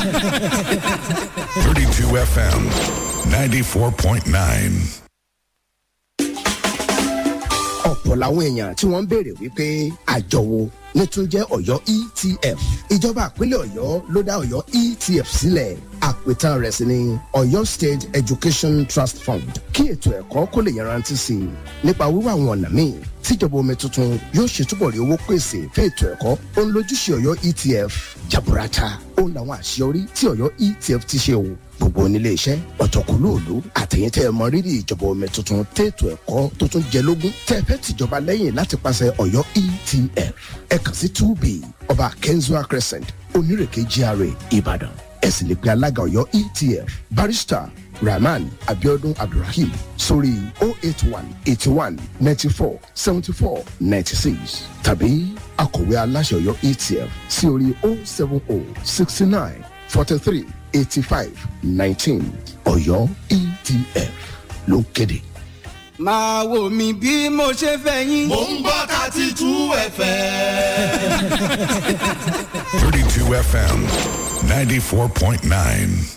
32 FM, 94.9. ọ̀pọ̀ làwọn èèyàn tí wọ́n ń béèrè wípé àjọ wo ní tún jẹ́ ọ̀yọ́ etf ìjọba àpínlẹ̀ ọ̀yọ́ ló dá ọ̀yọ́ etf sílẹ̀ àpètàn rẹ̀ sì ni ọ̀yọ́ state education trust fund kí ètò ẹ̀kọ́ kó lè yanrantí sí i nípa wíwá àwọn ọ̀nà míì tíjọba omi tuntun yóò ṣe túbọ̀ rí owó pèsè fún ètò ẹ̀kọ́ ó ń lójúṣe ọ̀yọ́ etf jaburata ó ń làwọn àṣeyọrí tí ọ̀yọ́ etf ti ṣe o gbogbo onílé iṣẹ́ ọ̀tọ̀kùlóòlù àtẹ̀yìntẹ́ ẹ mọ rírì ìjọba omi tuntun tètò ẹ̀kọ́ tó tún jẹ lógún tẹ́ ẹ fẹ́ tìjọba lẹ́yìn láti pàṣẹ ọ̀yọ́ etf ẹ kàn sí two b ọba kenzua crescent onírèké gra ìbàdàn ẹ sì lè pe alága ọ̀yọ́ etf barrister rahman abiodun abdulrahim sórí o eight one eighty one ninety four seventy four ninety six tàbí akọ̀wé aláṣẹ ọ̀yọ́ etf sí orí o seven o sixty nine forty three eighty five nineteen ọ̀yọ́ etf ló ń kéde. máa wò mí bí mo ṣe fẹ́ yín. mò ń gbọ́ thirty two fm. 32 FM, 94.9.